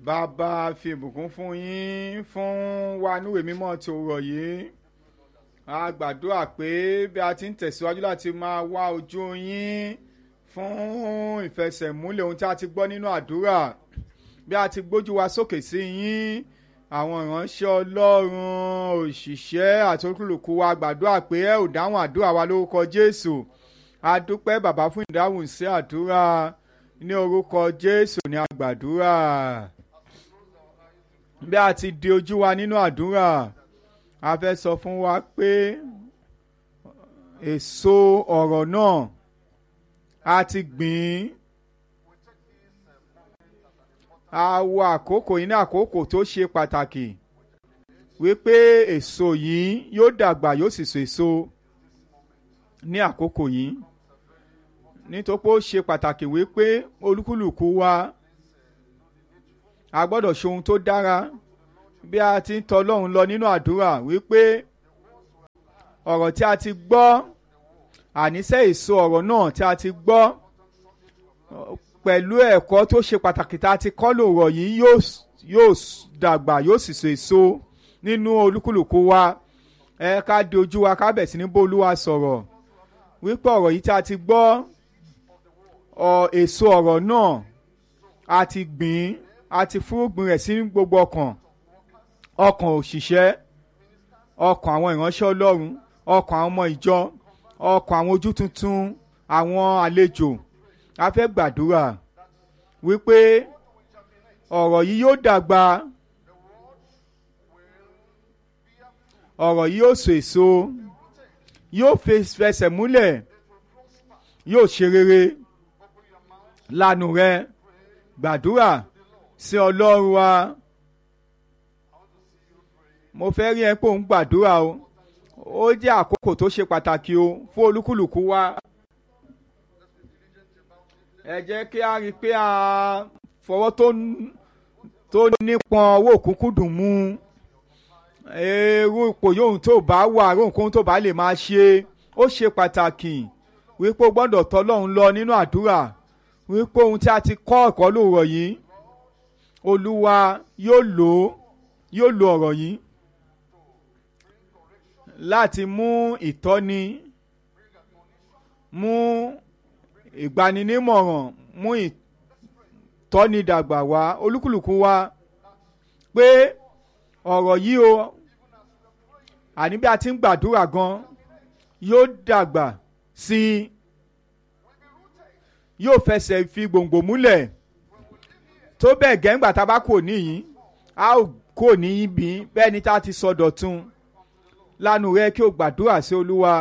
bàbá fi ìbùkún fún yín fún wa níwèé mímọ́ tí ó rọ̀ yìí a gbàdúrà pé bí a ti ń tẹ̀síwájú láti máa wá ojú yín fún ìfẹsẹ̀múlẹ̀ ohun tí a ti gbọ́ nínú àdúrà bí a ti gbójú wa sókè sí yín àwọn ìránṣẹ́ ọlọ́run òṣìṣẹ́ àti olúkúlùkù wa gbàdúrà pé ẹ ò dáhùn àdúrà wa lórúkọ jésù a dúpẹ́ bàbá fún ìdáhùn sí àdúrà ní orúkọ jésù ní a gbàdúrà bí a ti di ojú wa nínú àdúrà a fẹ́ sọ fún wa pé èso ọ̀rọ̀ náà a ti gbìn a wo àkókò yìí ní àkókò tó ṣe pàtàkì wípé èso yìí yóò dàgbà yóò sì so èso ní àkókò yìí nítorí pé ó ṣe pàtàkì wípé olúkúlùkù wa a gbọ́dọ̀ ṣe ohun tó dára bí a ti ń tọ Ọlọ́run lọ nínú àdúrà wípé ọ̀rọ̀ tí a ti gbọ́ àníṣe èso ọ̀rọ̀ náà tí a ti gbọ́ pẹ̀lú ẹ̀kọ́ tó ṣe pàtàkì tá a ti kọ́ lòrọ̀ yìí yóò dàgbà yóò sì so èso nínú olúkúlùkù wa ẹ ká di ojú wa ká bẹ̀ sí ní bó Olúwa sọ̀rọ̀ wípé ọ̀rọ̀ yìí tí a ti gbọ́ èso ọ̀rọ̀ náà a ti gbìn a ti fúrúgbìn rẹ̀ sí gbogbo ọkàn ọkàn òṣìṣẹ́ ọkàn àwọn ìránṣẹ́ Ọlọ́run ọkàn àwọn ọmọ ìjọ ọkàn àwọn ojú tuntun àwọn àlejò a fẹ́ gbàdúrà wípé ọ̀rọ̀ yìí yóò dàgbà ọ̀rọ̀ yìí yóò so èso yóò fẹsẹ̀ múlẹ̀ yóò ṣe rere lanu rẹ gbàdúrà sí Ọlọ́run wa mo fẹ́ rí ẹ pé òun gbàdúrà o ó jẹ́ àkókò tó ṣe pàtàkì o fún olúkúlùkù wa ẹ jẹ́ kí a rí i pé a fọwọ́ tó nípọn owó òkúnkún dùn mú irú ipò yóò tó bá wà rónkóhun tó bá lè máa ṣe ó ṣe pàtàkì wípé o gbọ́dọ̀ tọ́ Ọlọ́run lọ nínú àdúrà wípé ohun tí a ti kọ́ ẹ̀kọ́ lóòrọ̀ yìí Olúwa yóò lò ó yóò lo ọ̀rọ̀ yìí láti mú ìtọ́ni mú ìgbaninímọ̀ràn mú ìtọ́ni dàgbà wá olúkúlùkù wa pé ọ̀rọ̀ yìí o àní bí a ti ń gbàdúrà gan yóò dàgbà sí i yóò fẹsẹ̀ fi gbòǹgbò múlẹ̀ tó bẹ́ẹ̀ gẹ́ngbà tá a bá kò níyìn a ó kò ní ibi bẹ́ẹ̀ ni tá a ti sọ dọ̀tun lánàá rẹ kí o gbàdúrà sí olúwa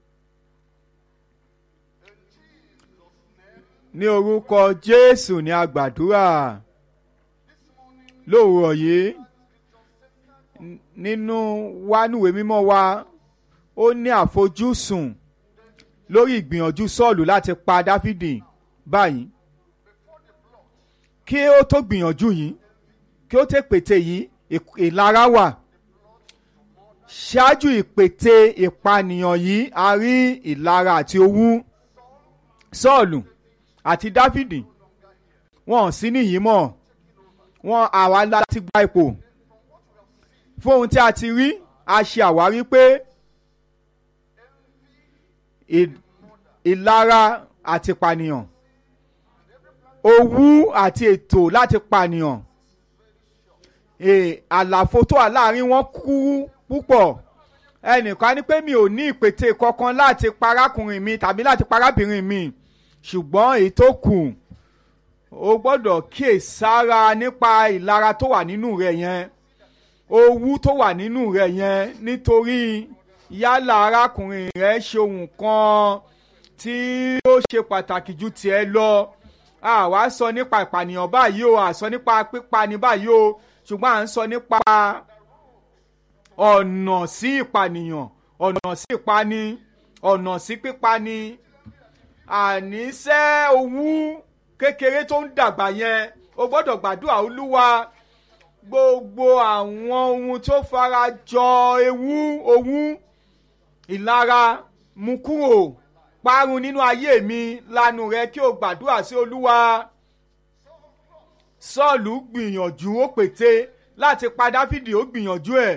ní orúkọ jésù ní a gbàdúrà lóòrọ̀ yìí nínú wánúwé mímọ́ wa ó ní àfojúsùn lórí ìgbìyànjú sọ́ọ̀lù láti pa dáfídì báyìí kí ó tó gbìyànjú yìí kí ó tẹ pète yìí ìlara wà ṣáájú ìpète ìpànìyàn yìí a rí ìlara àti owú sọ́ọ̀lù àti dáfídì wọn ò sí níyìí mọ́ wọn àwa láti gba ipò fún ohun tí a ti rí a ṣe àwárí pé ìlara àti pànìyàn owú àti ètò láti pànìyàn àlàfo tó wà láàrin wọn kúrú púpọ̀ ẹnìkan ní pé mi ò ní ìpètè kankan láti parákùnrin mi tàbí láti parábìnrin mi ṣùgbọ́n èyí tó kù o gbọ́dọ̀ kíyèsára nípa ìlara tó wà nínú rẹ̀ yẹn owú tó wà nínú rẹ̀ yẹn nítorí yálà arákùnrin rẹ̀ ṣe ohun kan tí ó ṣe pàtàkì ju tiẹ̀ lọ àwa sọ nípa ìpànìyàn báyìí o à sọ nípa pípani báyìí o ṣùgbọ́n à ń sọ nípa ọ̀nà sí ìpànìyàn ọ̀nà sí ìpani ọ̀nà sí pípani àníṣe owú kékeré tó ń dàgbà yẹn o gbọ́dọ̀ gbàdúrà olúwa gbogbo àwọn ohun tó fara jọ ewu owú ìlara mú kúrò parun nínú ayé mi lanu rẹ kí o gbàdúrà sí olúwa sọ́ọ̀lù gbìyànjú ó pète láti pa dáfídì ó gbìyànjú ẹ̀.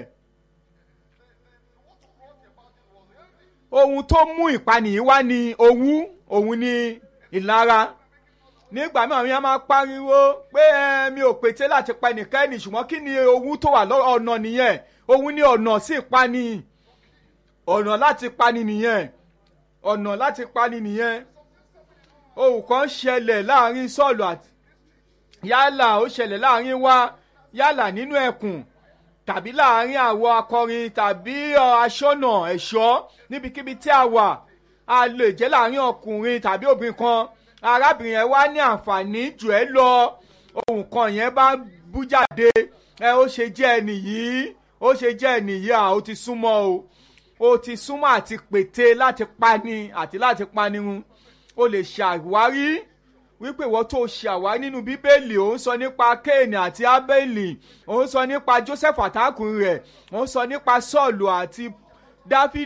ohun tó mú ìpanìyí wá ní owú òun ní ìlara nígbà míì àwọn yẹn máa pariwo pé ẹ mi ò pète láti pa ẹnìkẹ́ni ṣùgbọ́n kí ni owú tó wà ọ̀nà nìyẹn òun ní ọ̀nà sí ìpani ọ̀nà láti pani nìyẹn ọ̀nà láti pani nìyẹn ohun kan ṣẹlẹ̀ láàrin sọ́ọ̀lù àti yálà ó ṣẹlẹ̀ láàrin wa yálà nínú ẹkùn tàbí láàrin àwọ akọrin tàbí aṣọ́nà ẹ̀ṣọ́ níbikíbi tí a wà a lè jẹ́ láàrin ọkùnrin tàbí obìnrin kan arábìnrin yẹn wá ní àǹfààní jù ẹ́ lọ ohun kan yẹn bá bú jáde ẹ ó ṣe jẹ́ ẹnì yìí ó ṣe jẹ́ ẹnì yìí à ó ti súnmọ́ o ó ti súnmọ́ àti pète láti pani àti láti pani run o lè ṣàwárí wípé ìwọ tó ṣàwárí nínú bíbélì ó ń sọ nípa kéènì àti ábẹ́lì ó ń sọ nípa joseph àtàkùn rẹ̀ ó ń sọ nípa sọ́ọ̀lù àti dáfídì.